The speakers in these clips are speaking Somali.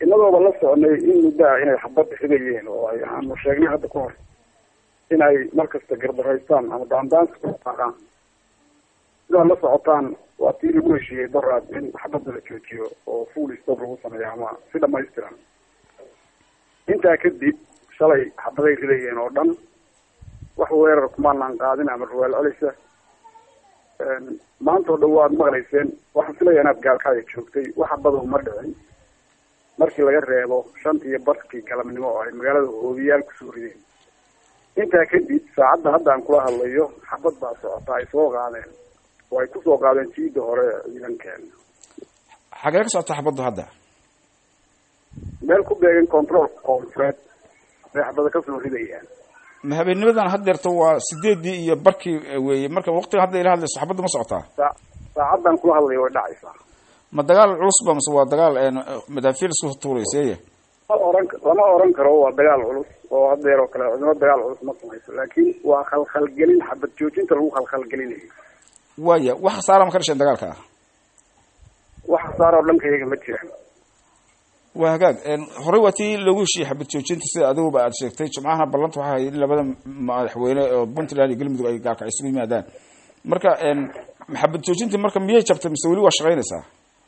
inagooba la soconay in muddaa inay xabad xigayeen oo ay aanu sheegnay hadda ka hor inay markasta gardaraystaan ama daandaansi ku dhaqaaqaan sidaad la socotaan waa tii lagu heshiiyey daraad in xabadda la joojiyo oo full stop lagu sameeyo ama si dhamaystiran intaa kadib shalay xabaday ridayeen oo dhan wax weerar kumaanaan qaadin ama rawaal celisa maanta oo dhan waad maqlayseen waxaan filaya inaad gaalkacya joogtay wax xabada uma dhicin markii laga reebo shantii iyo barkii galabnimo oo ay magaalada hoobiyaal kusoo rideen intaa kadib saacadda hadda aan kula hadlayo xabad baa socota ay soo qaadeen oo ay kusoo qaadeen jiida hore ciidankeena xagee ka socota xabaddu hadda meel ku beegan control koonfureed bay xabada kasoo ridayaan ma habeennimadan haddeerto waa sideedii iyo barkii weeye marka waqtiga hadda ila hadlayso xabadda ma socotaa saa saacaddan kula hadlayo way dhacaysaa ma dagaal culus ba mase waa dagaal madaafiil isku tuurayseeye lama oran lama oran karo waa dagaal culus oo haddeer oo kale cidimo dagaal culus ma samayso laakiin waa khalkhalgelin xabad joojinta lagu khalkhalgelinayo waaya wax khasaara ma ka dhasheen dagaalka ah wax khasaara oo dhankayaga ma jiraan waa hagaag horey waa tii loogu heshiiyey xabad joojinta sida adiguba aad sheegtay jimcahana ballanta waxaa hayay in labada madaxweyne oo puntland iyo galmudug ay gaalkac isugu yimaadaan marka xabad joojintii marka miyay jabtay mise weli waa shaqaynaysaa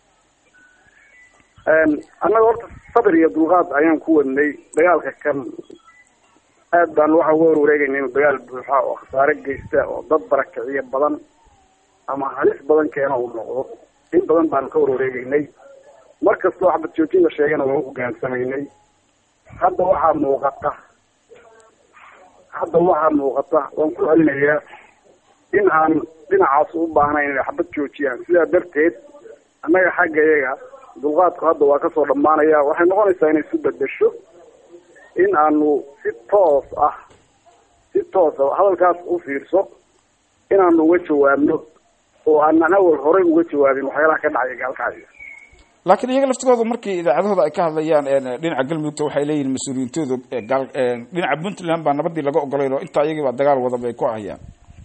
annaga horta sabir iyo dulqaad ayaan ku wadnay dagaalka kan aad baan waxa uga warwareegayna inuu dagaal buuxa oo khasaare geysta oo dad barakiciyo badan ama halis badan keena uu noqdo in badan baanu ka warwareegeynay mar kastoo xabad joojin la sheegana waa u hogaansamaynay hadda waxaa muuqata hadda waxaa muuqata waan ku celinayaa in aan dhinacaas u baahnayn inay xabad joojiyaan sidaa darteed annaga xagga iyaga dulqaadku hadda waa kasoo dhammaanaya waxay noqonaysaa inay isu bedesho in aanu si toos ah si toos ah hadalkaas u fiirso inaanu uga jawaabno oo aanan awal horey uga jawaabin waxyaalaha ka dhacaya gaalkacyo laakiin iyaga laftigooda markii idaacadahooda ay ka hadlayaan dhinaca galmudugta waxay leeyihin mas-uuliyiintooda gaal dhinaca puntland baa nabadii laga ogolayn oo intaa iyagii baa dagaal wada bay ku hayaan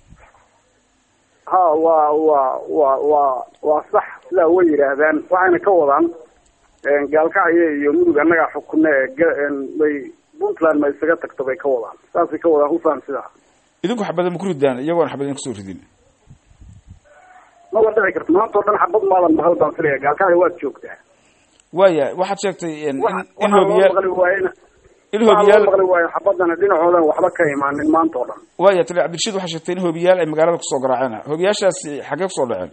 ha waa waa waa waa waa sax sidaa way yidhaahdaan waxayna ka wadaan gaalkacyo iyo mudug annagaa xukune bay puntland ma isaga tagto bay ka wadaan saasay ka wadaan hufaan sidaa idinku xabada ma ku ridaan iyagoona xabad idin kusoo ridin maba dhici karto maanta o dhan xabad maadan mahal baan filaya gaalkacyo waad joogtaa waaya waxaad sheegtay in in waxaa loo hoobiyaal maqli waayena in waxaa loo hoobiyaal maqli waayo xabadana dhinacoodan waxba ka imaanin maanta oo dhan waaya tali cabdirashiid waxaa sheegtay in hoobiyaal ay magaalada kusoo garaaceen hoobiyaashaasi xaggee kusoo dhaceen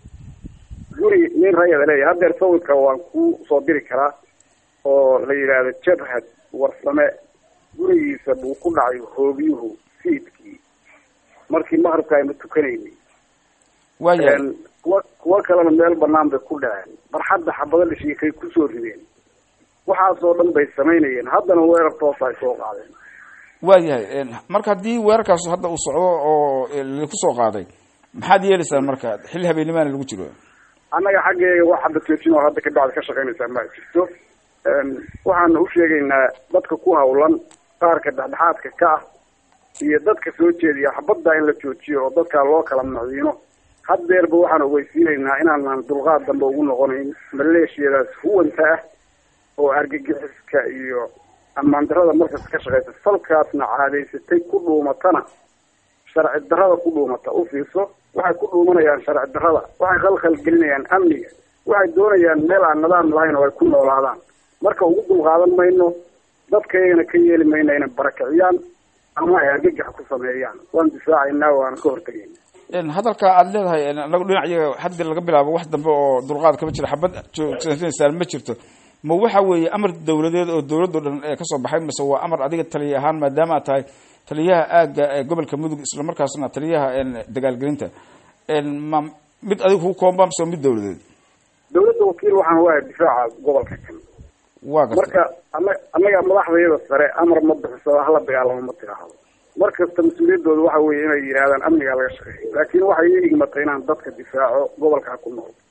guri nin rayada leeyahay haddeer sawirka waan ku soo diri karaa oo la yidhaahdo jabhad warsame gurigiisa buu ku dhacay hoobiyuhu fiidkii markii maqribka aynu tukanaynay waaya kuwa kuwa kalena meel banaan bay ku dhaceen barxadda xabado dhashiikay kusoo rideen waxaasoo dhan bay samaynayeen haddana weerar toosa ay soo qaadeen waayahay marka haddii weerarkaasu hadda uu socdo oo lakusoo qaaday maxaad yeelaysaan marka xilli habeenimaana lagu jiro annaga xaggeega wax xabad joojin oo hadda kabacdi ka shaqaynaysaa ma jirto waxaana u sheegaynaa dadka ku hawlan qaarka dhexdhexaadka ka ah iyo dadka soo jeediya xabadda in la joojiyo oo dadkaa loo kala maciino haddeerba waxaan ogeysiinaynaa inaanan dulqaad dambe ugu noqonayn maleeshiyadaas huwanta ah oo argagixiska iyo ammaan darada markas ka shaqeysa falkaasna caadaysatay ku dhuumatana sharci darada ku dhuumata u fiirso waxay ku dhuumanayaan sharci darada waxay khalkhal gelinayaan amniga waxay doonayaan meel aan nidaam lahayn oo ay ku noolaadaan marka ugu dulqaadan mayno dadka iyagana ka yeeli mayno inay barakiciyaan ama ay argagax ku sameeyaan waan difaacaynaa waana ka hortagayna hadalka aad leedahay anagu dhinac iyaga haddi laga bilaabo wax dambe oo dulqaad kama jira xabad joogsansaan ma jirto ma waxa weeye amar dawladeed oo dawladdo dhan ee kasoo baxay mise waa amar adiga taliya ahaan maadaama aad tahay taliyaha aagga ee gobolka mudug islamarkaasna taliyaha dagaalgelinta ma mid adiga kugu koomba mise waa mid dawladeed dawladda wakiil waxaan u ahay difaaca gobolka kan waa gartay marka ana annaga madaxdayada sare amar ma bixiso hala dagaalamo ma tiraahdo mar kasta mas-uuliyaddooda waxa weeye inay yidhahdaan amnigaa laga shaqeeya laakiin waxay ii igmatay inaan dadka difaaco gobolkaa ku nool